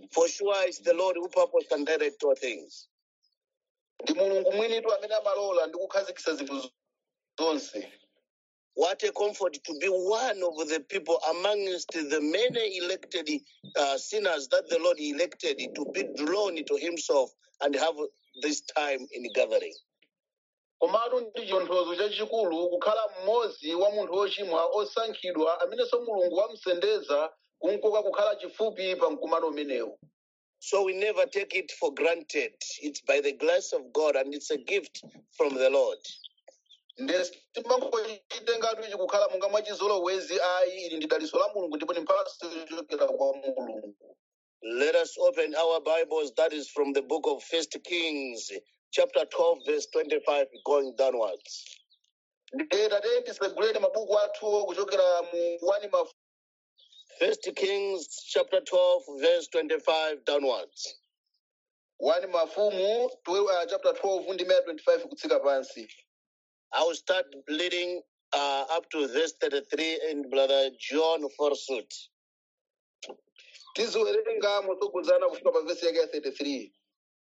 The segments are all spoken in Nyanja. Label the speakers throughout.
Speaker 1: For sure it's the Lord who purposed and directed all things.
Speaker 2: ndi mulungu mwinitu amene amalola ndi kukhazikitsa zinthu zonse
Speaker 1: What a comfort to be one of the people amongst the many elected uh, sinners that the Lord elected to be drawn to Himself and have this time in gathering.
Speaker 2: komatu ndi chitonthozo chachikulu kukhala mmodzi wa munthu wochimwa osankhidwa amenenso mulungu wamsendeza kumkoka kukhala chifupi pa mkumano umenewu
Speaker 1: So we never take it for granted. It's by the grace of God and it's a gift from the Lord.
Speaker 2: ndesi timangochitengatu ichi kukhala monga mwachizolowezi ayi ili ndi daliso la mulungu ndipo ndi mphatso yochokera kwa mulungu
Speaker 1: Let us open our Bibles. That is from the book of First Kings, chapter 12, verse 25, going downwards.
Speaker 2: ndeta tiyeni tiseguleni mabuku athu kuchokera mu 1 mafumu
Speaker 1: First Kings, chapter 12, verse 25, downwards.
Speaker 2: 1 mafumu twe- uh, chapter 12 ndi maya 25 kutsika pansi
Speaker 1: I will start reading uh, up to verse 33, and Brother John Forsut.
Speaker 2: tiziwerenga motsogozana kufika pa vesi yake ya 33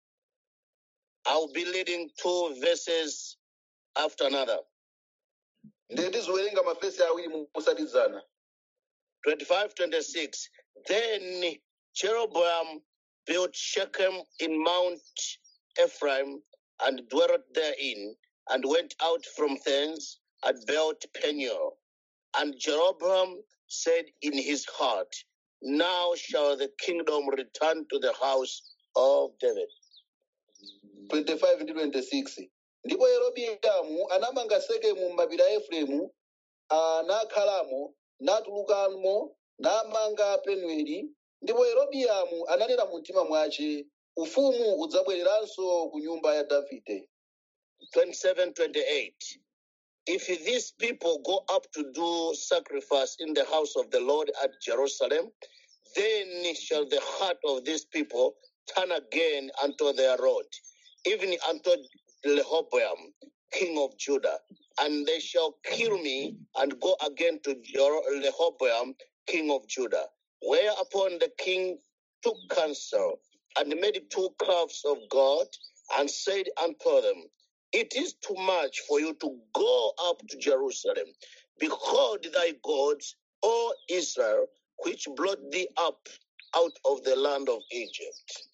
Speaker 1: I will be reading two verses after another.
Speaker 2: ndiye tiziwerenga mavesi awiri musatizana
Speaker 1: 25, 26. Then Jeroboam built Shechem in Mount Ephraim and dwelt therein, and went out from thence and built Peniel. And Jeroboam said in his heart, Now shall the kingdom return to the house of David.
Speaker 2: 25 ndi 26 ndipo yerobiamu anamanga sekemu m'mapiri a efereimu ah, nakhalamo natulukamo namanga penueli ndipo yerobiamu ananena mu mtima mwace ufumu udzabwereranso ku nyumba ya davide
Speaker 1: 27, 28. If these people go up to do sacrifice in the house of the Lord at Jerusalem, then shall the heart of these people turn again unto their Lord, even unto Rehoboam, king of Judah, and they shall kill me and go again to Jer- Rehoboam, king of Judah. Whereupon the king took counsel and made two calves of God and said unto them, It is too much for you to go up to Jerusalem. Behold thy gods, O Israel, which brought thee up out of the land of Egypt.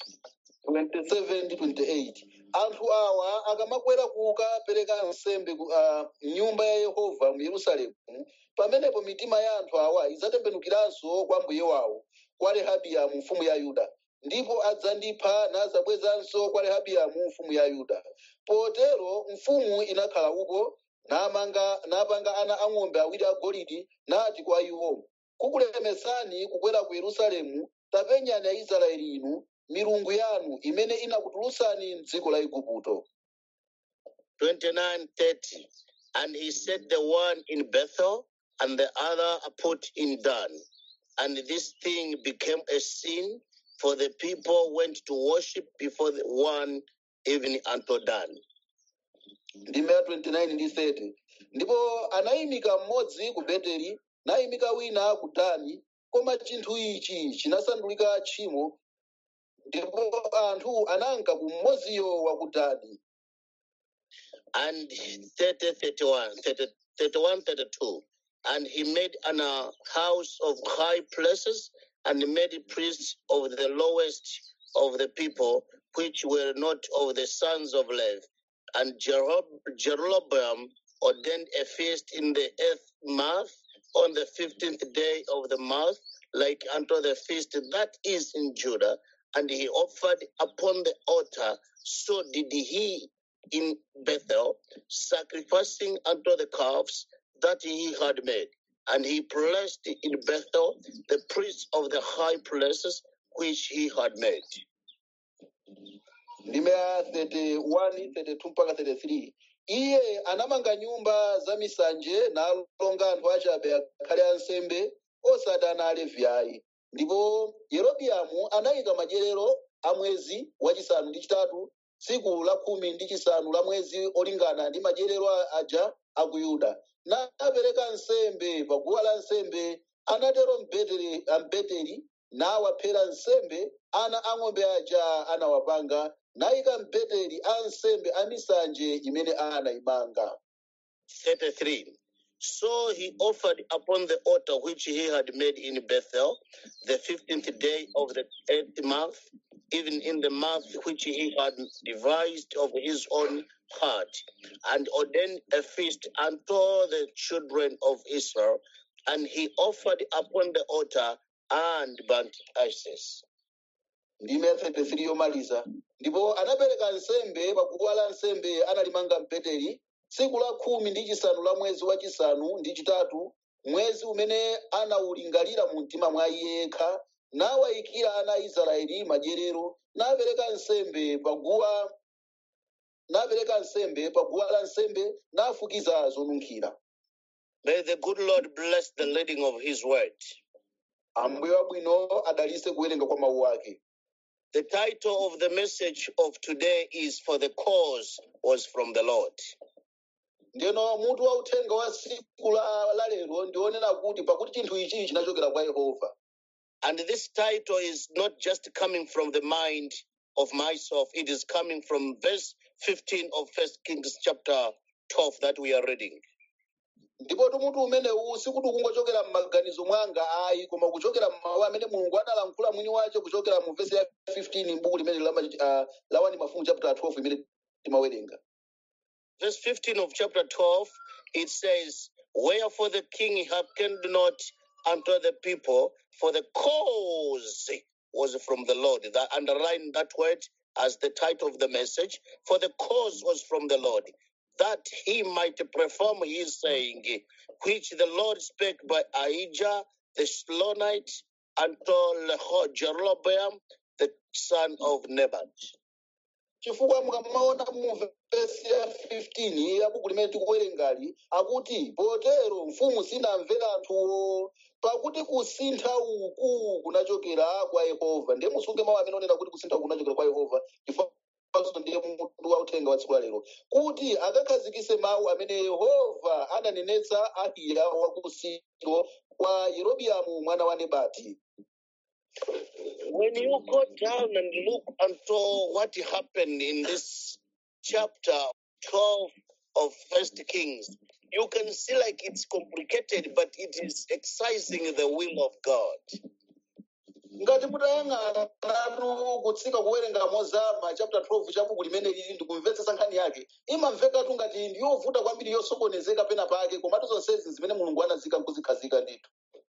Speaker 2: 27 ndi 28 anthu awa akamakwera kukapereka nsembe ku ah, nyumba ya yehova mu yerusalemu pamenepo mitima ya anthu awa idzatembenukiranso kwa mbuye wawo kwa rehabiamu mfumu ya yuda ndipo adzandipha nazabwezanso kwa rehabiamu mfumu ya yuda potero mfumu inakhala uko namanga napanga ana ang'ombe awiri agolide nati kwa iwo kukulemesani kukwera ku yerusalemu tapenyani aisraeli inu milungu yanu imene inakutulutsani m'dziko la igupto
Speaker 1: 29 30. And he set the one in Bethel and the other put in Dan. And this thing became a sin, for the people went to worship before the one even unto Dan.
Speaker 2: ndime ya 29 ndi 30 ndipo anayimika mmodzi ku beteli nayimika wina ku dani koma chinthu ichi chinasandulika tchimo ndipo anthu ananka ku mmodziyo wa ku dani
Speaker 1: and 30, 31, 30, 31, 32. And he made an uh, house of high places and made priests of the lowest of the people, which were not of the sons of Levi. And Jerob- Jeroboam ordained a feast in the eighth month on the fifteenth day of the month, like unto the feast that is in Judah. And he offered upon the altar. So did he in Bethel, sacrificing unto the calves that he had made. And he placed in Bethel the priests of the high places which he had made.
Speaker 2: ndime ya 31 32 mpaka 33 iye anamanga nyumba za misanje nalonga anthu achabe akhale ansembe osati ana alevi ayi ndipo yerobiamu anayika madyerero a mwezi wachisanu ndi chitatu tsiku la khumi ndi chisanu la mwezi olingana ndi madyerero a- aja a ku yuda napereka nsembe pa guwa la nsembe anatero mbeteli ambeteli nawaphera nsembe ana ang'ombe aja anawapanga nayika mbeteli a nsembe a misanje imene anayimanga
Speaker 1: 33. So he offered upon the altar which he had made in Bethel the fifteenth day of the eighth month, even in the month which he had devised of his own heart, and ordained a feast unto the children of Israel. And he offered upon the altar and burnt ashes.
Speaker 2: ndime 33 yomaliza ndipo anapereka nsembe paguwa la nsembe analimanga mbeteli tsiku la khumi ndi chisanu la mwezi wachisanu ndi chitatu mwezi umene anawulingalira mu mtima mwa iye yekha nawayikira ana a israeli madyerero napereka nsembe paguwa napereka nsembe paguwa la nsembe nafukiza zonunkhira
Speaker 1: May the good Lord bless the reading of his word.
Speaker 2: ambuye wabwino adalitse kuwerenga kwa mawu ake
Speaker 1: The title of the message of today is For the Cause Was from the Lord.
Speaker 2: ndeno mutu wa uthenga wa tsiku la la lero ndionena kuti pakuti chinthu ichi chinachokera kwa yehova
Speaker 1: And this title is not just coming from the mind of myself, it is coming from verse 15 of First Kings chapter 12 that we are reading.
Speaker 2: ndipo mutu umenewu sikuti kungochokera m'maganizo mwanga ayi koma kuchokera m'mawu amene mulungu analankhula mwini wace kuchokera mu vesi ya 15 m'buku limene la, uh, la 1 mafumu chapter 12 imene timawerenga
Speaker 1: Verse 15 of chapter 12, it says, Wherefore the king hearkened not unto the people, for the cause was from the Lord. That underline that word as the title of the message. For the cause was from the Lord, that he might perform his saying, which the Lord spake by Ahijah the Shilonite unto Leho- Jeroboam the son of Nebat.
Speaker 2: chifukwa mukamaona mu vesi ya 15 ya buku limene tikuwerengali akuti potero mfumu sinamvera anthuwo pakuti kusintha uku kunachokera kwa yehova ndiye musunge mawu amene onena kuti kusintha uku kunachokera kwa yehova chifukwa ndiye mutu wa uthenga wa tsiku la lero kuti akakhazikise mawu amene yehova ananenetsa ahiya wa ku silo kwa yerobiamu mwana wa nebati
Speaker 1: when you go down and look unto what happened in this chapter 12 of first kings you can see like it's complicated but it is exercising the will of god
Speaker 2: ngati mutayang'anatu kutsika kuwerenga mozama chapter 12 cha buku limene lili ndikumvetsetsa nkhani yake imamvekatu ngati ndiyovuta kwambiri yosokonezeka pena pake komatu zonsezi zimene mulungu anazika nkuzikhazika ndithu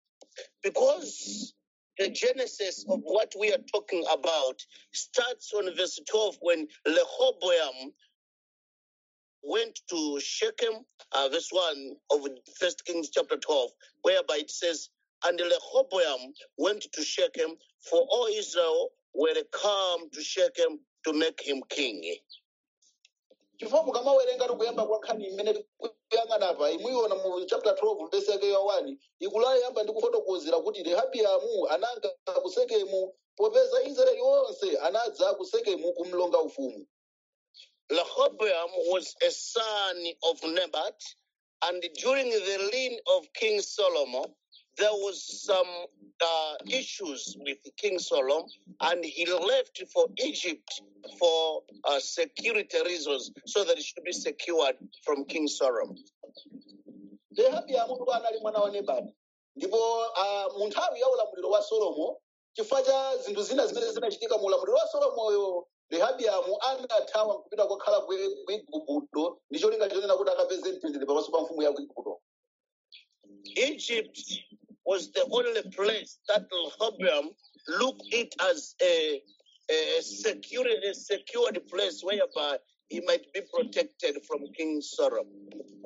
Speaker 1: because the genesis of what we are talking about starts on verse 12 when Rehoboam went to Shechem, uh, verse 1 of First Kings chapter 12, whereby it says, And Rehoboam went to Shechem, for all Israel were come to Shechem to make him king.
Speaker 2: chifukwa mukamawerenga tikuyamba kwa nkhani imene tikuyang'ana apa imuiona mu chapter 12 vesi yake ya 1 ikulayamba ndi kufotokozera kuti rehabiamu ananga ku sekemu popeza israeli onse anadza ku sekemu kumlonga ufumu
Speaker 1: Rehoboam was a son of Nebat, and during the reign of King Solomon, there was some uh, issues with King Solomon, and he left for Egypt for uh, security reasons, so that it should be secured from King Solomon.
Speaker 2: rehabiamu ndipo anali mwana wa nebati ndipo ah, mu nthawi ya ulamuliro wa solomo chifukwa cha zinthu zina zimene zinachitika mu ulamuliro wa solomoyo rehabiamu anathawa kupita kokhala ku ku igupto ndi cholinga chonena kuti akapeze mtendere pamaso pa mfumu ya ku igupto
Speaker 1: Egypt was the only place that Rehoboam looked it as a, a security, a secured place whereby he might be protected from King Solomon.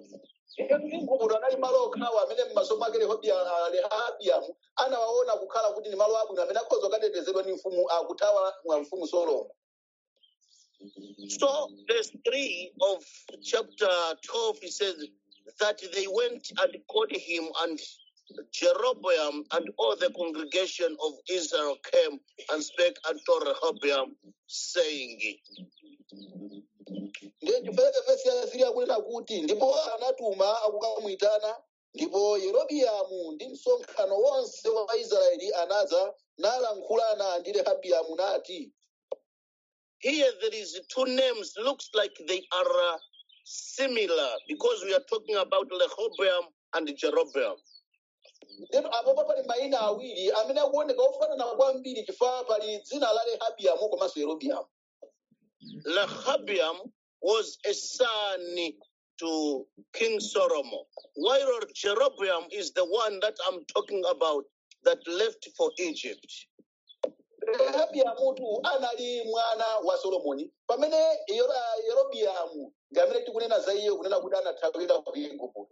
Speaker 2: igupto anali malo okhawa amene m'maso mwake Rehobia- ah, rehabiamu anawaona kukhala kuti ndi malo abwino amene akhoza kukatetezedwa ndi mfumu akuthawa mwa mfumu solomo
Speaker 1: So, verse 3 of chapter 12, he says that they went and called him, and Jeroboam and all the congregation of Israel came and spake unto Rehoboam, saying,
Speaker 2: ndiye chifukwa vesi ya siri akunena kuti ndipo anatuma akukamuyitana ndipo yerobiamu ndi msonkhano wonse wa israeli anadza nalankhulana ndi rehabiamu nati
Speaker 1: Here there is two names, looks like they are uh, similar because we are talking about Rehoboam and Jeroboam.
Speaker 2: ndipo apopo pali mayina awiri amene akuoneka ofanana kwambiri chifukwa pali dzina la rehabiamu komanso yerobiamu
Speaker 1: Rehoboam was a son to King Solomon, while Jeroboam is the one that I'm talking about that left for Egypt.
Speaker 2: rehabiamutu anali mwana wa solomoni pamene Yero- yerobiamu ndi amene tikunena za iye kunena kuti anathawira ku igupto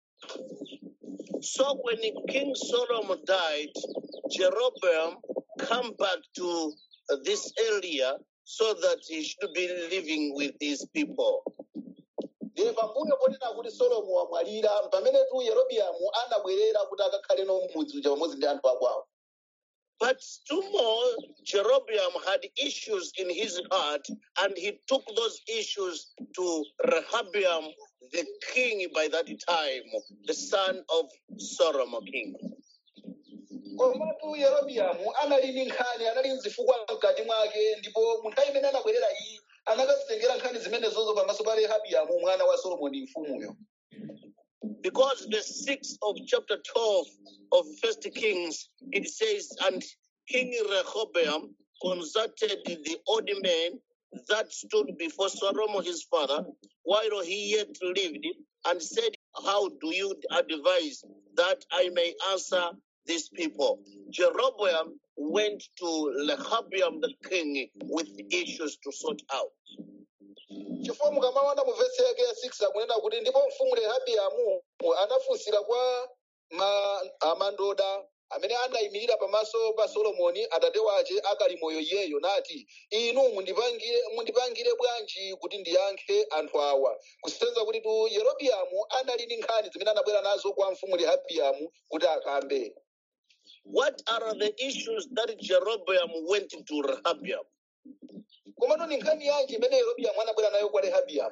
Speaker 1: So when King Solomon died, Jeroboam come back to this area so that he should be living with his people.
Speaker 2: ndiye pambuyo ponena kuti solomo wamwalira pamenetu yerobiamu anabwerera kuti akakhale no mudzi uja pamodzi ndi anthu akwawo
Speaker 1: But two more, Jeroboam had issues in his heart, and he took those issues to Rehoboam, the king by that time, the son of Solomon king.
Speaker 2: komatu yerobiamu anali ndi nkhani anali mzifukwa mkati mwake ndipo mu nthawi imene anabwerera iyi anakazitengera nkhani zimenezozo pamaso pa rehabiamu mwana wa solomoni mfumuyo
Speaker 1: Because the sixth of chapter 12 of First Kings, it says, And King Rehoboam consulted the old men that stood before Solomon his father, while he yet lived, and said, How do you advise that I may answer these people? Jeroboam went to Rehoboam the king with issues to sort out.
Speaker 2: chifukwa mukamaona mu vesi yake ya 6 akunena kuti ndipo mfumu rehabiamu anafunsira kwa ma, amandoda amene anayimirira pamaso pa solomoni atate wace akali moyo iyeyo nati inu mundipangire mundipangire bwanji kuti ndiyankhe anthu awa kusenza kuti tu yerobiamu anali ndi nkhani zimene anabwera nazo kwa mfumu rehabiamu kuti akambe
Speaker 1: What are the issues that Jeroboam went to Rehoboam?
Speaker 2: komatu ni nkhani yanji imene yerobiamu anabwera nayo kwa rehabiamu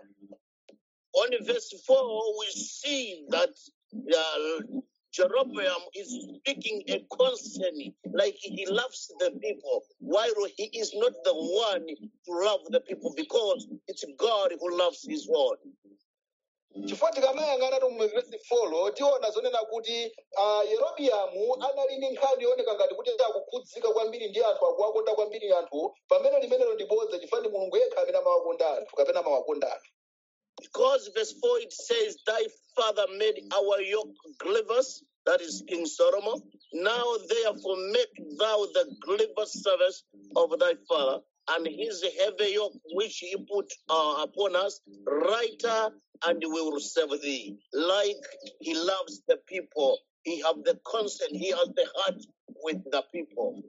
Speaker 1: On verse 4, we see that uh, Jeroboam is speaking a concern like he loves the people, while he is not the one to love the people because it's God who loves his own.
Speaker 2: chifukwa tikamayang'ana tu mu vesi 4 tiona zonena kuti uh, yerobiamu anali ndi nkhani yooneka ngati kuti akukhudzika kwambiri ndi anthu akuwakonda kwambiri anthu pamene limenelo ndi bodza chifukwa ndi mulungu yekha amene amawakonda anthu kapena amawakonda anthu
Speaker 1: Because verse 4 it says, Thy father made our yoke grievous, that is King Solomon. Now therefore make thou the grievous service of thy father, and his heavy yoke which he put uh, upon us, lighter, and we will serve thee. Like he loves the people, he have the concern, he has the heart with the people.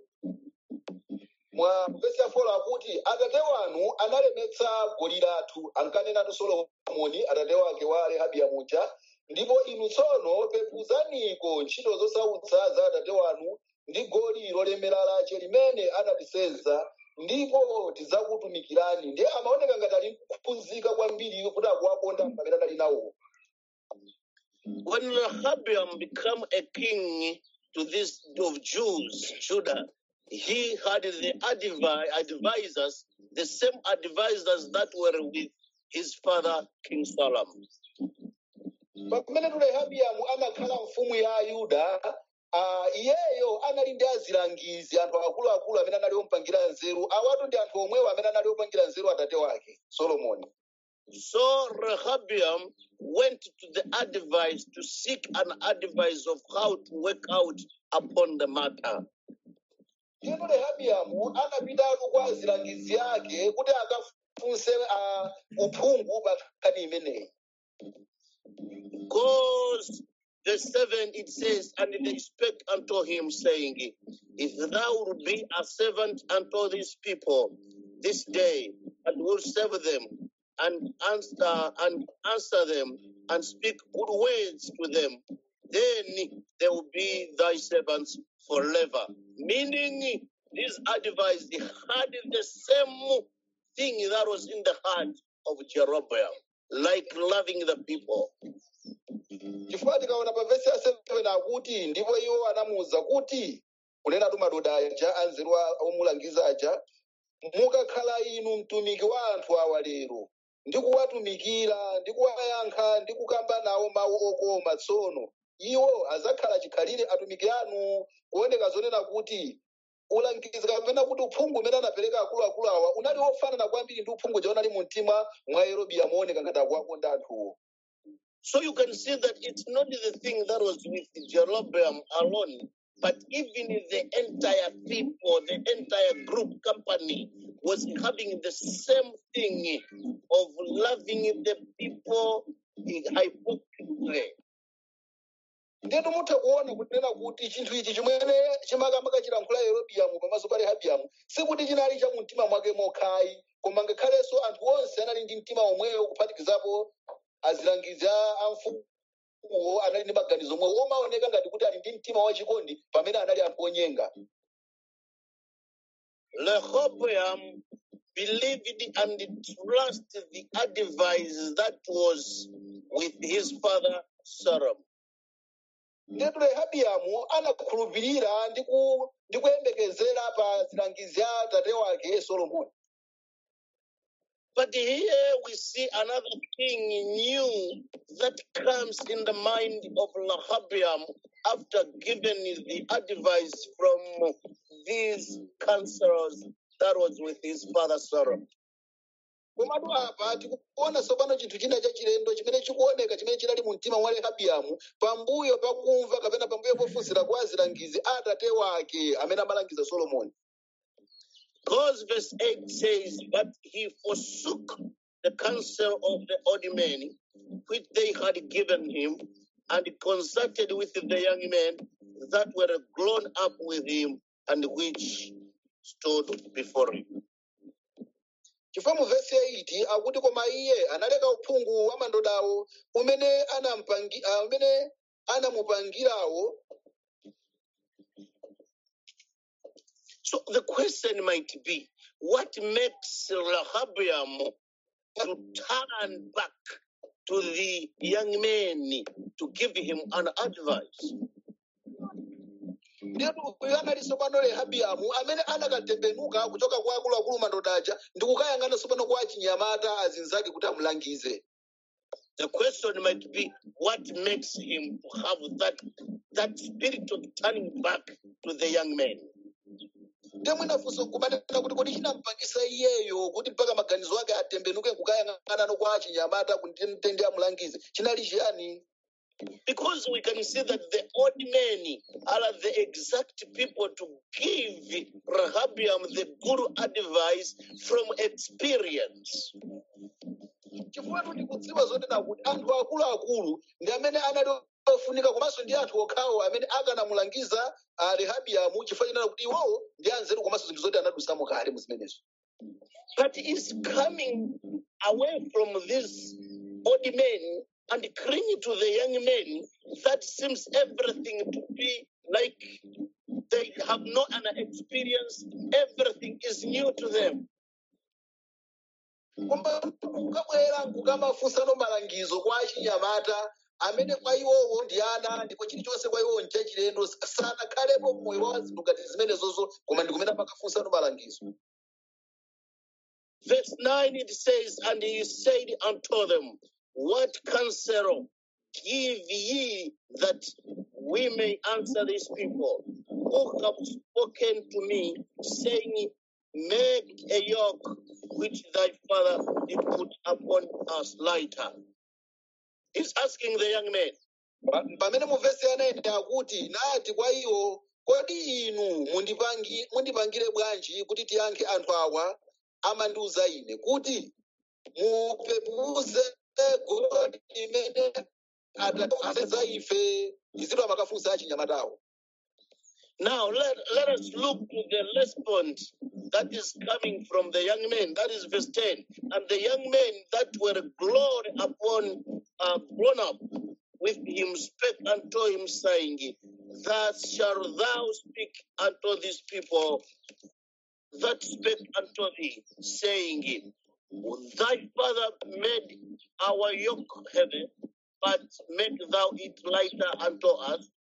Speaker 2: mwa vesi ya 4 akuti atate wanu analemetsa goli lathu ankanenatu solomoni atate wake wa rehabiamu uja ndipo inu tsono pepuzaniko ntchito zosautsa za atate wanu ndi goli lolemera lace limene anatisenza ndipo tidzakutumikirani ndiye amaoneka ngati ali kuphunzika kwambiri kuti akuwakonda pamene anali nawo
Speaker 1: When Rehoboam became a king to this of Jews, Judah, he had the advi- advisors, the same advisors that were with his father King Solomon.
Speaker 2: pamene tu rehabiamu amakhala mfumu ya yuda uh, iyeyo anali ndi azilangizi anthu akuluakulu amene anali omupangira nzeru awatu ndi anthu omwewo amene anali opangira nzeru atate wake solomoni
Speaker 1: So Rehoboam went to the advice to seek an advice of how to work out upon the matter.
Speaker 2: ndipo rehabiamu anapitatu kwa azilangizi ake kuti akafunse uh, uphungu pa nkhani imeneyi
Speaker 1: Because verse 7 it says, And they spake unto him, saying, If thou wilt be a servant unto these people this day, and will serve them, and answer and answer them, and speak good words to them, then they will be thy servants forever. Meaning, this advice had the same thing that was in the heart of Jeroboam, like loving the people.
Speaker 2: chifukwa tikaona pa vesi ya 7 akuti ndipo iwo anamuwuza kuti kunenatu madoda aja anzeru a- omulangiza aja mukakhala inu mtumiki wa anthu awa lero ndi kuwatumikira ndi kuwayankha ndi kukamba nawo mawu okoma tsono iwo azakhala chikhalire atumiki anu kuoneka zonena kuti ulangizi kapena kuti uphungu umene anapereka akuluakulu awa unali wofanana kwambiri ndi uphungu uja unali mu mtima mwa yerobiamu mooneka ngati akuwakonda anthuwo
Speaker 1: So you can see that it's not the thing that was with Jeroboam alone, but even the entire people, the entire group company was having the same thing of loving the people hypocritically.
Speaker 2: ndinu mutha kuona kunena kuti chinthu ichi chimene chimakamaka chilankhula yerobiamu pamaso pa rehabiamu sikuti chinali cha mu mtima mwake mokhayi koma ngakhalenso anthu onse anali ndi mtima omwewo kuphatikizapo azilangizi a a mfumuwo anali ndi maganizo omwewo omaoneka ngati kuti ali ndi mtima wachikondi pamene anali anthu onyenga
Speaker 1: Rehoboam believed and trusted the advice that was with his father Solomon.
Speaker 2: ndetu rehabiamu anakhulupirira ndi ku- ndi kuyembekezera pa zilangizi a tate wake solomoni
Speaker 1: But here we see another thing new that comes in the mind of Rehoboam after giving the advice from these counselors that was with his father Solomon.
Speaker 2: komatu apa tikuona tsopano chinthu china chachilendo chimene chikuoneka chimene chinali mu mtima mwa rehabiamu pambuyo pakumva kapena pambuyo pofunsira kwa azilangizi a tate wake amene amalangiza solomoni
Speaker 1: Because verse 8 says, But he forsook the counsel of the old men which they had given him, and consulted with the young men that were grown up with him and which stood before him.
Speaker 2: chifukwa mu vesi 8 akuti koma iye analeka uphungu wa mandodawo umene anampangi- ah, umene anamupangirawo
Speaker 1: So the question might be, what makes Rehoboam to turn back to the young men to give him an advice?
Speaker 2: ndiyetu uyu anali tsopano rehabiamu amene anakatembenuka kuchoka kwa akuluakulu mandodaja ndi kukayang'ana tsopano kwa achinyamata azinzake kuti amulangize
Speaker 1: The question might be what makes him to have that that spirit of turning back to the young men.
Speaker 2: temwenafunso kumanena kuti kodi chinampangisa iyeyo kuti mpaka maganizo ake atembenuke kukayang'ana kwa achinyamata kuti mtende amulangize chinali chiyani
Speaker 1: Because we can see that the old men are the exact people to give Rehoboam the good advice from experience.
Speaker 2: chifukwa kuti kudziwa zonena kuti anthu akuluakulu ndi amene anali ofunika komanso ndi anthu okhawo amene akanamulangiza ah, rehabiamu chifukwa chinena kuti iwowo ndi anzeru komanso zinthu zoti anadusamo kale mu zimenezo
Speaker 1: But he's coming away from these old men and clinging to the young men. That seems everything to be like they have no an experience. Everything is new to them.
Speaker 2: koma kukabwera kukamafunsano malangizo kwa achinyamata amene kwa iwowo ndi ana ndipo chilichonse kwa iwowo nchachilendo sanakhalepo mmoyo wa zinthu ngati zimenezozo koma ndi kumene pakafunsano malangizo
Speaker 1: Verse 9 it says, And he said unto them, What counsel give ye that we may answer these people who have spoken to me, saying, Make a yoke which thy father did put upon us lighter. He's asking the young men,
Speaker 2: Pa- pamene mu vesi anaenda akuti nati kwa iwo kodi inu mundipangi- mundipangire bwanji kuti tiyankhe anthu awa amandiuza ine kuti mupepuze goli limene atatiuza ife izitu amakafunsa achinyamatawo
Speaker 1: Now let, let us look to the response that is coming from the young men. That is verse 10. And the young men that were grown upon, uh, grown up with him spake unto him, saying, Thus shalt thou speak unto these people that spake unto thee, saying, Thy father made our yoke heavy, but make thou it lighter unto us.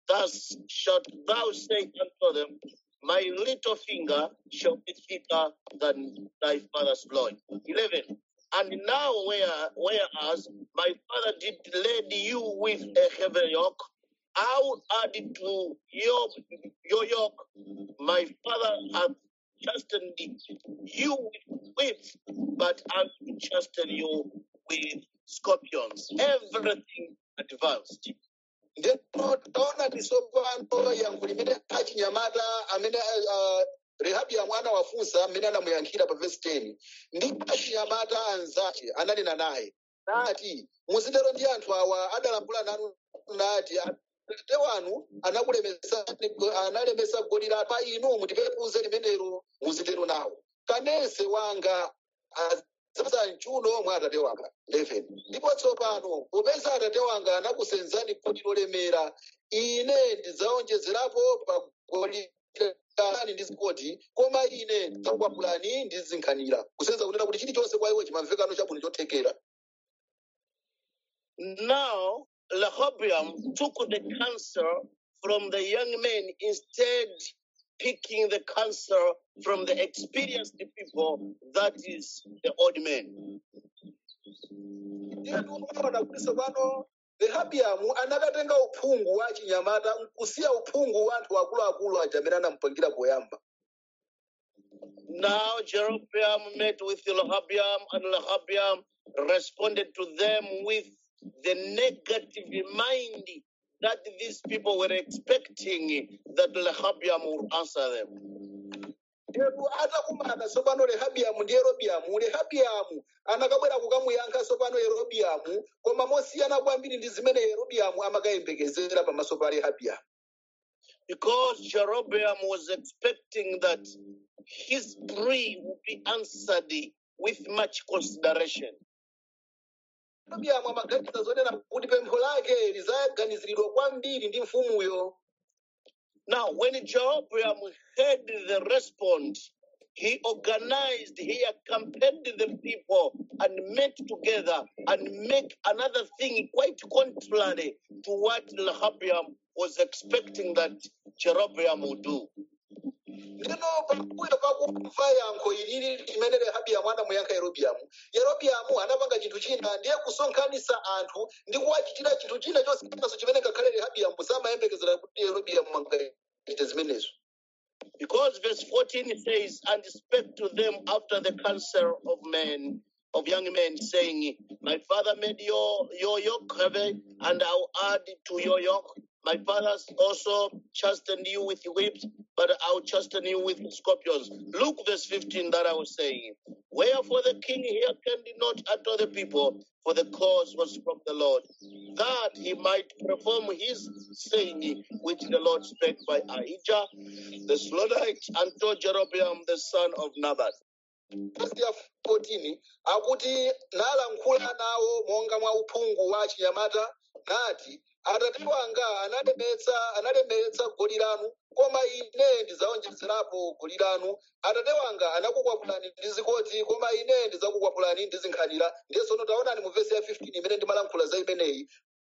Speaker 1: Thus shalt thou say unto them, My little finger shall be thicker than thy father's loin. 11. And now, where, whereas my father did lead you with a heavy yoke, I will add to your, your yoke. My father hath chastened you with whips, but I will chasten you with scorpions. Everything advanced.
Speaker 2: ndino taona tsopano yankho limene achinyamata amene uh, rehabiya mwana wafunsa amene anamuyankhira pa vesi 10 ndi achinyamata anzake ananena naye nati muzitero ndi anthu awa adalankhula nanu nati atate wanu anakulemesani analemesa goli la pa inu mutipepuze limenelo muzitero nawo kanese wanga adzapsa mchuno mwa atate wanga 11 ndipo tsopano popeza atate wanga anakusenzani goli lolemera ine ndidzaonjezerapo pa goli lanu ndi zikoti koma ine ndidzakukwapulani ndi zinkhanira kusenza kunena kuti chilichonse kwa iwe chimamvekano chabwino chothekera
Speaker 1: Now, Rehoboam took the counsel from the young men instead picking the counsel from the experienced people, that is the old men.
Speaker 2: ndiye ndikuona kuti tsopano rehabiamu anakatenga uphungu wa chinyamata nkusiya uphungu wa anthu akuluakulu aja amene anamupangira poyamba
Speaker 1: Now Jeroboam met with Rehoboam, and Rehoboam responded to them with the negative mind that these people were expecting that Rehoboam would answer them.
Speaker 2: Yeru atakumana tsopano rehabiamu ndi yerobiamu rehabiamu anakabwera kukamuyankha tsopano yerobiamu koma mosiyana kwambiri ndi zimene yerobiamu amakayembekezera pamaso pa rehabiamu
Speaker 1: Because Jeroboam was expecting that his plea would be answered with much consideration.
Speaker 2: yerobiamu amaganiza zonena kuti pempho lake lizaganiziridwa kwambiri ndi mfumuyo
Speaker 1: Now, when Jeroboam heard the response, he organized, he accompanied the people and met together and make another thing quite contrary to what Rehoboam was expecting that Jeroboam would do.
Speaker 2: ndino pambuyo pakumva yankho ilili limene rehabiamu anamuyankha yerobiamu yerobiamu anapanga chinthu china ndiye kusonkhanitsa anthu ndi kuwachitira chinthu china chosiyananso chimene ngakhale rehabiamu samayembekezera kuti yerobiamu angachite zimenezo
Speaker 1: Because verse 14 says, And spake to them after the counsel of men, of young men, saying, My father made your, your yoke heavy, and I'll add to your yoke. My fathers also chastened you with whips, but I'll chasten you with scorpions. Look, verse 15 that I was saying. Wherefore the king hearkened not unto the people, for the cause was from the Lord, that he might perform his saying, which the Lord spake by Ahijah the Slonite unto Jeroboam the son of Nabat.
Speaker 2: Verse ya 14 akuti nalankhula nawo monga mwa uphungu wa chinyamata nati atate wanga analemetsa analemetsa goli lanu koma ine ndidzaonjezerapo goli lanu atate wanga anakukwapulani ndi zikoti koma ine ndidzakukwapulani ndi zinkhanira ndiye tsono taonani mu vesi ya 15 imene ndimalankhula za imeneyi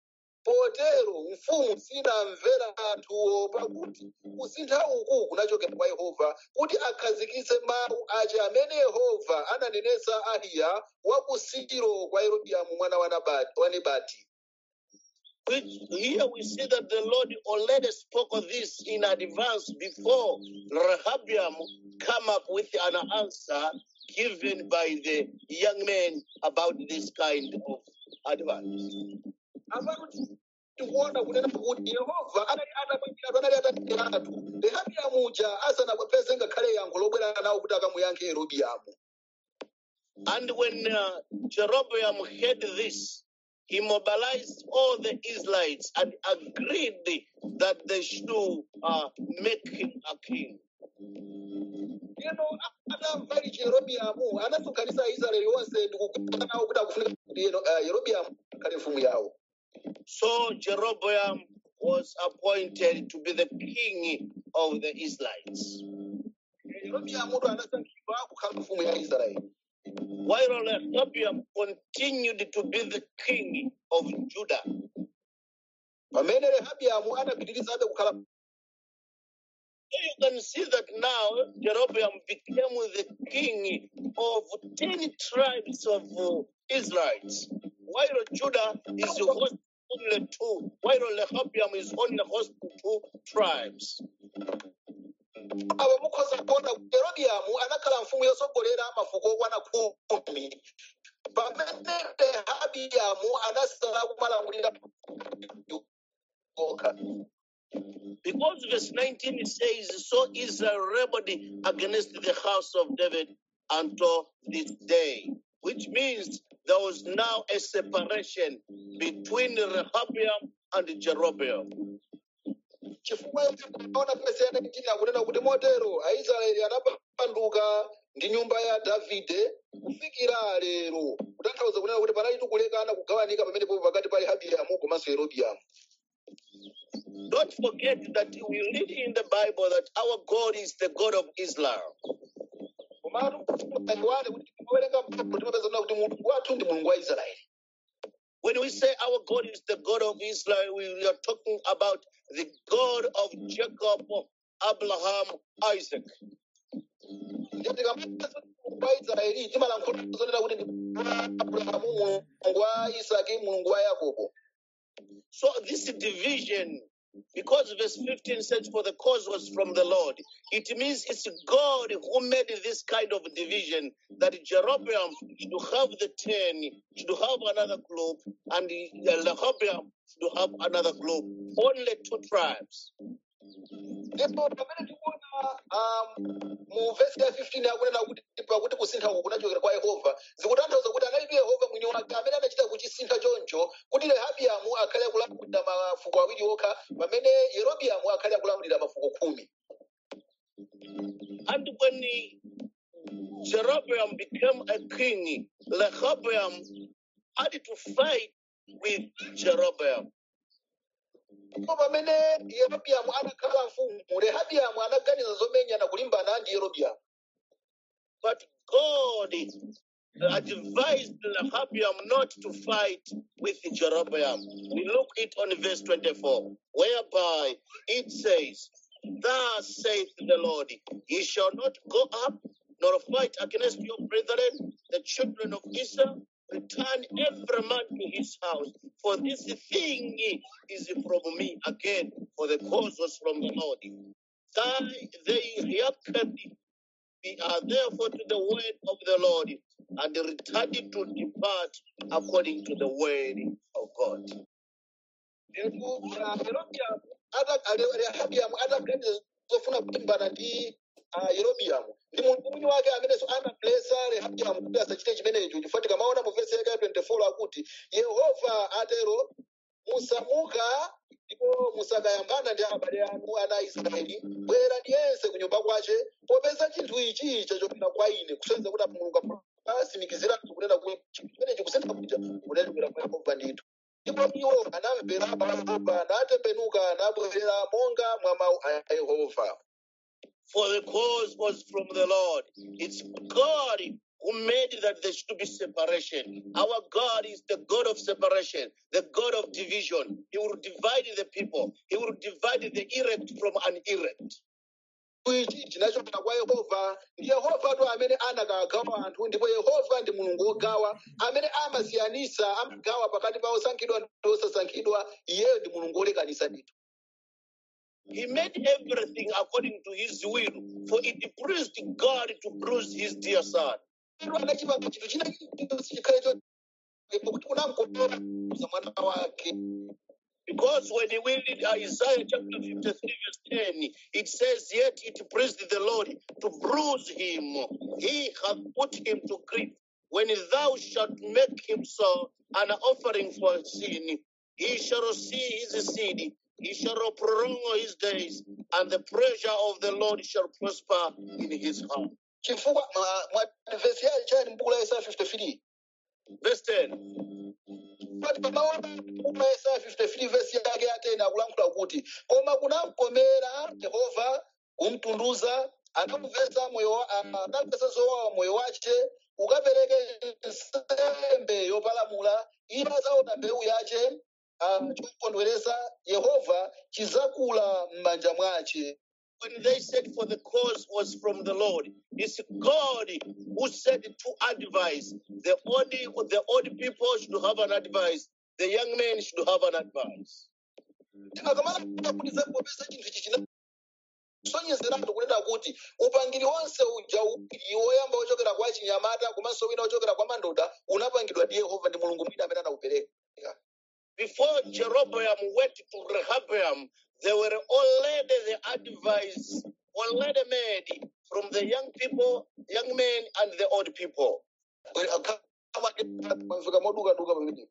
Speaker 2: potero mfumu sinamvera anthuwo pakuti kusintha uku kunachokera kwa yehova kuti akhazikitse mawu aja amene yehova ananenetsa ahiya wa ku silo kwa yerobiamu mwana wa Nabati- wa nebati
Speaker 1: Which here we see that the Lord already spoke of this in advance before Rehoboam come up with an answer given by the young men about this kind of advice.
Speaker 2: apatu tikuona kunena kuti yehova anali atapangira anali atatiratu rehabiamu uja asanapeze ngakhale yankho lobwera nawo kuti akamuyankhe yerobiamu
Speaker 1: And when uh, Jeroboam heard this, he mobilized all the Israelites and agreed that they should uh, make him a king.
Speaker 2: Ino atamva ichi yerobiamu anasonkhanitsa aisraeli onse ndikugwirizana nawo kuti akufunika kuti Yero- eh, yerobiamu akhale mfumu yawo
Speaker 1: So Jeroboam was appointed to be the king of the Israelites.
Speaker 2: yerobiamu ndo anasankhidwa kukhala mfumu ya israeli
Speaker 1: While Rehoboam continued to be the king of Judah.
Speaker 2: pamene rehabiamu anapitirizabe kukhala
Speaker 1: So you can see that now Jeroboam became the king of 10 tribes of uh, Israelites, while Judah is host only two, while Rehoboam is only hosting two tribes.
Speaker 2: aba mukhoza kuona kuti yerobiamu anakhala mfumu yosogolera mafuko okwana khumi pamene rehabiamu anasala kumalamulira okha
Speaker 1: Because verse 19 says, So Israel rebelled against the house of David until this day, which means there was now a separation between Rehoboam and Jeroboam.
Speaker 2: chifukwa ona pese ya 19 akunena kuti motero aisraeli anapanduka ndi nyumba ya davide kufikira lero kutanthauza kunena kuti panali kulekana kugawanika pamenepo pakati pa rehabiamu komanso yerobiamu
Speaker 1: Don't forget that we read in the Bible that our God is the God of Israel.
Speaker 2: komatu aiwale kuti tikawerenga Baibulo timapeza kunena kuti mulungu wathu ndi mulungu wa israeli
Speaker 1: When we say our God is the God of Israel, we are talking about the God of Jacob, Abraham, Isaac.
Speaker 2: ndiye tikamapeza mulungu wa israeli timalankhula zonena kuti ndi mulungu wa abrahamu mulungu wa isaki mulungu wa yakobo
Speaker 1: So this division, because verse 15 says, For the cause was from the Lord, it means it's God who made this kind of division that Jeroboam should have the 10, should have another group, and Rehoboam should have another group. Only two tribes.
Speaker 2: ndipo pamene tikuona um, mu vesi ya 15 akunena kuti pakuti kusintha uku kunachokera kwa yehova zikutanthauza kuti analibe yehova mwini wake amene anachita kuchisintha choncho kuti rehabiamu akhale akulamulira mafuko awiri okha pamene yerobiamu akhale akulamulira mafuko khumi
Speaker 1: And when he- Jeroboam became a king, Rehoboam had to fight with Jeroboam.
Speaker 2: ndipo pamene yerobiamu anakhala mfumu rehabiamu anaganiza zomenyana kulimbana ndi yerobiamu
Speaker 1: But God advised Rehoboam not to fight with Jeroboam. We look it on verse 24, whereby it says, Thus saith the Lord, Ye shall not go up nor fight against your brethren, the children of Israel. Return every man to his house, for this thing is from me again, for the cause was from the Lord. Thy, they hearkened we are therefore to the word of the Lord and returned to depart according to the word of God.
Speaker 2: Ndipo, ah, Yerobiamu ata- ale- rehabiamu ataganiza zofuna kulimbana ndi ah, yerobiamu ndi mulungu mwini wake amenenso anamulesa rehabiamu kuti asachite chimenecho chifukwa tikamaona mu vesi yake ya 24 akuti yehova atero musamuka ndipo musakayambana ndi abale anu ana a israeli bwerera ndiyense ku nyumba kwace popeza chinthu ichi chachokera kwa ine kusonyeza kuti mulungu asimikiziratu kunena kuti chinthu chimenechi kusintha kuja kunachokera kwa yehova ndithu ndipo iwo anamvera yehova natembenuka nabwerera monga mwa mawu a yehova
Speaker 1: For the cause was from the Lord. It's God who made that there should be separation. Our God is the God of separation, the God of division. He will divide the people, He will divide the elect from an elect.
Speaker 2: ichi chinachokera kwa yehova ndi yehova tu amene anakagawa anthu ndipo yehova ndi mulungu wogawa amene amasiyanisa amagawa pakati pa osankhidwa ndi osasankhidwa iyeyo ndi mulungu wolekanisa ndithu
Speaker 1: He made everything according to his will, for it pleased God to bruise his dear son.
Speaker 2: Iwo anachipanga chinthu china chilichonse chikhale cho pakuti kunamkopera kuza mwana wake
Speaker 1: Because when we read Isaiah chapter 53, verse 10, it says, Yet it pleased the Lord to bruise him. He hath put him to grief. When thou shalt make him so an offering for sin, he shall see his seed, he shall prolong his days, and the pleasure of the Lord shall prosper in his heart.
Speaker 2: chifukwa mwa- mwa vesi yayo chani mbuku la Isaiah 53
Speaker 1: Verse 10.
Speaker 2: pati pamaona mbuku la Isaiah 53 vesi yake ya 10 akulankhula kuti koma kunamkomera yehova kumtunduza anamuvesa moyo wa- ah, anamvesa zowawa moyo wace ukapereke nsembe yopalamula iye azaona mbewu yace ah, ah, chokondweresa yehova chizakula m'manja mwace
Speaker 1: When they said for the cause was from the Lord, it's God who said to advise. The old, the old people should have an advice. The young men should have an advice.
Speaker 2: tikakamala kuti zakupopesa chinthu ichi chinasonyezeratu kunena kuti upangiri wonse uja uwiri woyamba wochokera kwa chinyamata komanso wina wochokera kwa mandoda unapangidwa ndi yehova ndi mulungu mwini amene anaupereka
Speaker 1: Before Jeroboam went to Rehoboam, they were already the advice, already made from the young people, young men, and the old people.
Speaker 2: mwamveka modukaduka pamene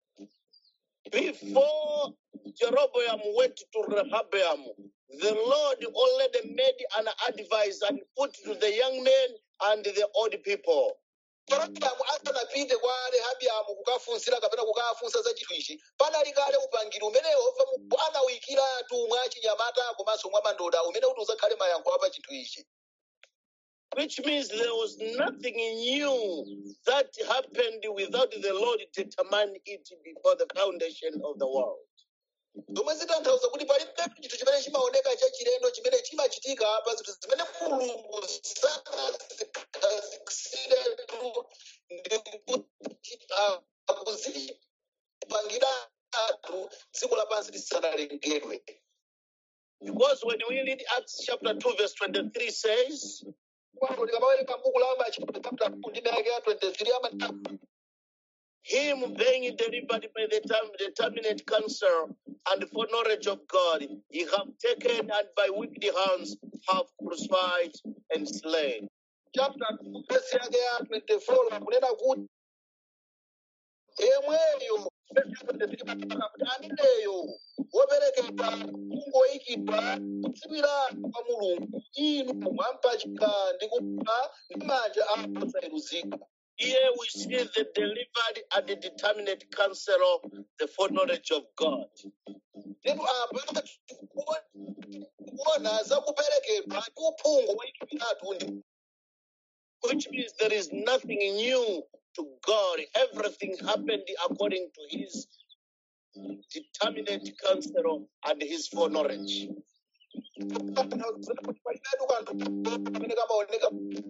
Speaker 1: Before Jeroboam went to Rehoboam, the Lord already made an advice and put to the young men and the old people.
Speaker 2: Jeroboamu asanapite kwa rehabiamu kukafunsira kapena kukafunsa za chinthu ichi panali kale upangiri umene yehova Mulungu anawuyikiratu mwa chinyamata komanso mwa mandoda umene kuti uzakhale mayankho apa chinthu ichi
Speaker 1: Which means there was nothing new that happened without the Lord determining it before the foundation of the world.
Speaker 2: zomwe zitanthauza kuti palibe chinthu chimene chimaoneka chachilendo chimene chimachitika pa zinthu zimene mulungu sanazikhazikisiretu ndi kuti akuzipangiratu dziko lapansi lisanalengedwe
Speaker 1: Because when we read Acts chapter 2, verse 23 says,
Speaker 2: kwano tikamawerenga buku la machitidwe chapter 2 ndi mayake ya 23 amati
Speaker 1: Him being delivered by the time determinate counsel and for knowledge of God, ye have taken and by wicked hands have crucified and slain.
Speaker 2: chapter 2 verse yake ya 24 kunena kuti yemweyo verse ya 23 kuti ameneyo woperekedwa kungoyikidwa kudziwiratu kwa mulungu inu mwampachika ndi kupha ndi manja ako osayeruzika
Speaker 1: Here we see the delivered and the determinate counsel, the foreknowledge of God.
Speaker 2: ndipo apa kuona za kuperekedwa ndi uphungu woyikidwiratu ndi
Speaker 1: Which means there is nothing new to God. Everything happened according to his determinate counsel and his foreknowledge.
Speaker 2: palibetu kanthu kamene kamaoneka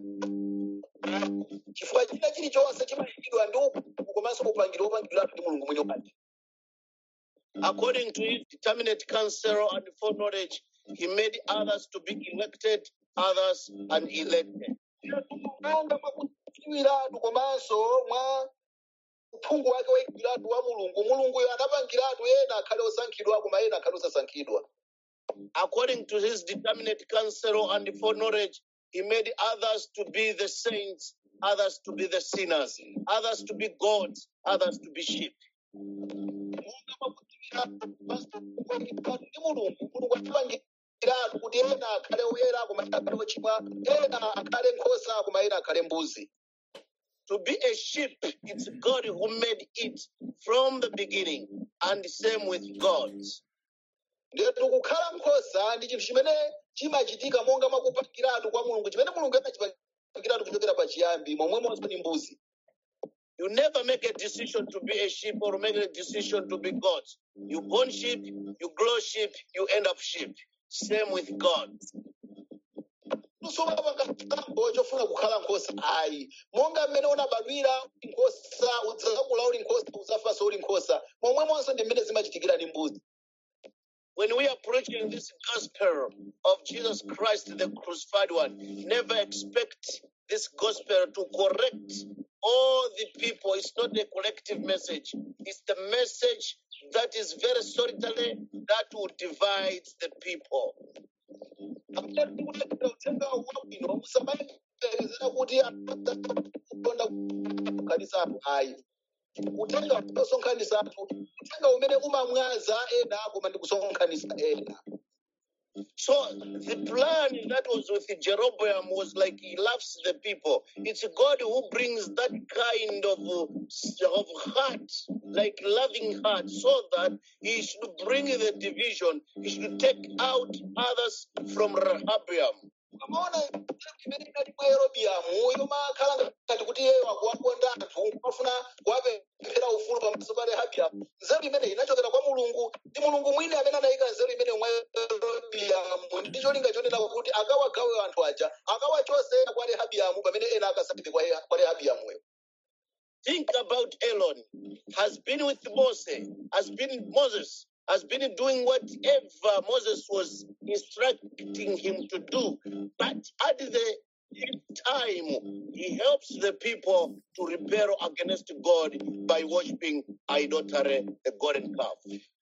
Speaker 2: chifukwa china chilichonse chimayikidwa ndi uphungu komanso upangiri wopangidwiratu ndi mulungu mwini wake
Speaker 1: According to his determinate counsel and foreknowledge, he made others to be elected, others unelected.
Speaker 2: monga mwakudziwiratu komanso mwa uphungu wake woyikidwiratu wa mulungu mulunguyo anapangiratu ena akhale osankhidwa koma ena akhale osasankhidwa
Speaker 1: According to his determinate counsel and foreknowledge, he made others to be the saints, others to be the sinners, others to be gods, others to be sheep.
Speaker 2: monga mwakudziwiratu komanso woyikidwiratu ndi mulungu mulungu anapangiratu kuti ena akhale oyera koma ena akhale ochimwa ena akhale nkhosa koma ena akhale mbuzi
Speaker 1: To be a sheep, it's God who made it from the beginning, and same with gods.
Speaker 2: ndetu kukhala nkhosa ndi chinthu chimene chimachitika monga mwakupangiratu kwa mulungu chimene mulungu anachipangiratu kuchokera pachiyambi momwemonso ni mbuzi
Speaker 1: You never make a decision to be a sheep or make a decision to be gods. You born sheep, you grow sheep, you end up sheep. Same with God.
Speaker 2: tusomapanga chitambo chofuna kukhala nkhosa ayi monga mmene unabadwira uli nkhosa udzakula uli nkhosa udzafanso uli nkhosa momwemonso ndi mmene zimachitikira ndi mbuzi
Speaker 1: When we are preaching this gospel of Jesus Christ, the crucified one, never expect this gospel to correct all the people. It's not a collective message. It's the message that is very solitary that will divide the people.
Speaker 2: amene tikuletera uthenga wabwino musamayembekezera kuti akonda kusonkhanitsatu ayi uthenga usonkhanitsatu uthenga umene umamwaza ena koma ndi kusonkhanitsa ena
Speaker 1: So the plan that was with Jeroboam was like he loves the people. It's God who brings that kind of, uh, of heart, like loving heart, so that he should bring the division. He should take out others from Rehoboam.
Speaker 2: ukamaona imene inali mwa yerobiamu yomakhala ngati kuti iyeyo akuwakonda anthu kumafuna kuwapemphera ufulu pamaso pa rehabiamu nzeru imene inachokera kwa mulungu ndi mulungu mwini amene anayika nzeru imene mwa yerobiamu ndi cholinga chonena kuti akawagawe anthu aja akawachose kwa rehabiamu pamene ena akasapite kwa Reha- kwa rehabiamuyo
Speaker 1: Think about Elon. Has been with Moses, has been Moses, has been doing whatever Moses was instructing him to do. But at the time, he helps the people to rebel against God by worshiping idolatry, the golden calf.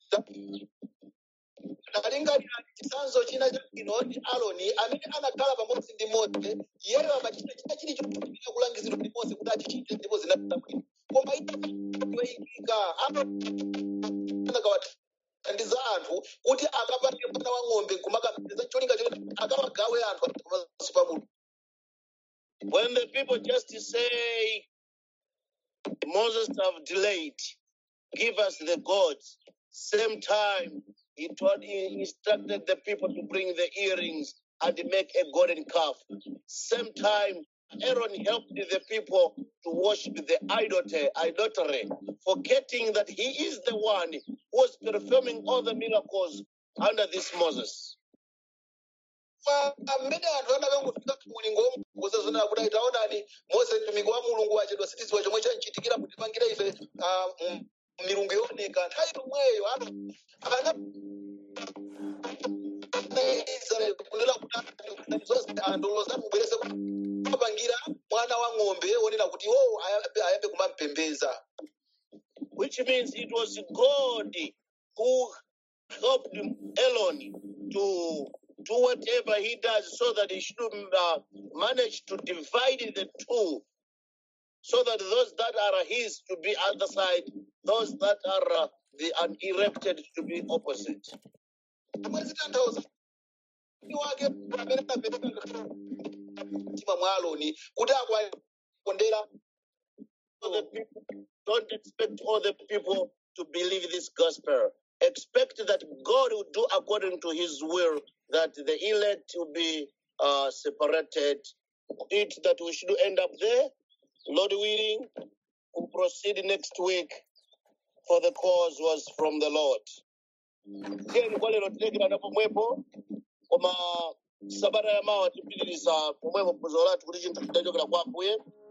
Speaker 2: talingalira chitsanzo china chabwino ndi aloni amene anakhala pamodzi ndi mose iyeyo amachita china chilichonse kulangizidwa ndi mose kuti achichite ndipo zinapita bwino koma iyoyikika anakawathandiza anthu kuti akapange mwana wa ng'ombe kumakapeza cholinga choti akawagawe anthu pamaso pa mulungu
Speaker 1: When the people just say, Moses have delayed, give us the gods. Same time, he told, he instructed the people to bring the earrings and make a golden calf. Same time, Aaron helped the people to worship the idolatry, idolatry, forgetting that he is the one who was performing all the miracles under this Moses.
Speaker 2: Pa- pamene anthu anakangofika mulingo kuzazonera kuti taonani mose mtumiki wa mulungu wachedwa sitidziwa chomwe chanchitikira kutipangira ife ah, mm, milungu yooneka nthawi yomweyo ano ana Israeli kunena kuti anthu zonse anthu lozamubwerese kupangira mwana wa ng'ombe wonena kuti wo ayambe kumampembeza
Speaker 1: which means it was God who helped Elon to do whatever he does so that he should uh, manage to divide the two so that those that are his to be other side, those that are uh, the unerected to be opposite.
Speaker 2: amwe zitanthauza ni wake amene anapereka mtima mwa aloni kuti akwakondera
Speaker 1: So the people don't expect all the people to believe this gospel. Expect that God will do according to his will, that the elect will be uh, separated. It that we should end up there. Lord willing, we'll proceed next week, for the cause was from the Lord. Tiyeni kwa lero tilekera pomwepo koma sabata yamawa tipitiriza pomwepo phunziro lathu kuti chinthu chidachokera kwa Ambuye